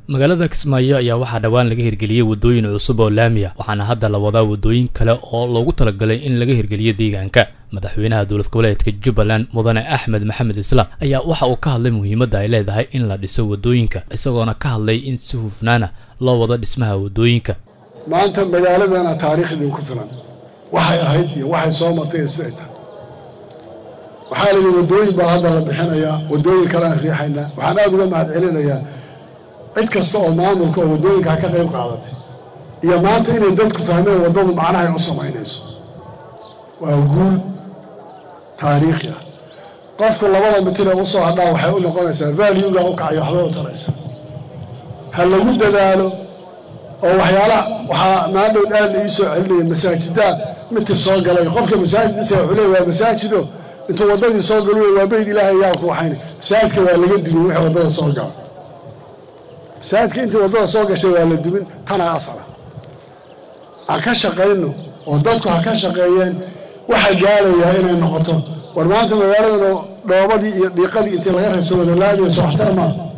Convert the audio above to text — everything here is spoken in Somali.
magaalada kismaayo ayaa waxaa dhowaan laga hirgeliyey waddooyin cusub oo laami ah waxaana hadda la wadaa waddooyin kale oo loogu talagalay in laga hirgeliyo deegaanka madaxweynaha dowlad goboleedka jubbaland mudane axmed maxamed islaam ayaa waxa uu ka hadlay muhiimadda ay leedahay in la dhiso waddooyinka isagoona ka hadlay in si hufnaana loo wado dhismaha waddooyinka maanta magaaladana taariikh idinku filan waxay ahayd iyo waxay soo martay iyo siday tahay waxaa la yidhi waddooyin baa hadda la bixinayaa waddooyin kalean riixaynaa waxaan aada uga mahad celinayaa cid kasta oo maamulka oo waddooyinkaa ka qayb qaadatay iyo maanta inay dadku fahmeen waddadu macnahay u samaynayso waa guul taariikhi ah qofku labada mitir ee usoo hadhaa waxay u noqonaysaa valuega u kacay waxbay u taraysa ha lagu dadaalo oo waxyaalaha waxaa maadhow aad la ii soo celinaya masaajidaa mitir soo galay qofka masaajid dhisa wuxuu leey waa masaajido intuu waddadii soo galu waa beyd ilaahay yaa ku waxayn masaajidka waa laga dubin wixii waddada soo gala masaajidka intii waddada soo gashay waa la dubin tanaa asala aan ka shaqayno oo dadku ha ka shaqeeyeen waxaa gaalayaa inay noqoto war maanta magaalada dhoobadii iyo dhiiqadii intii laga reebsa wada laamiya soo waxtar maa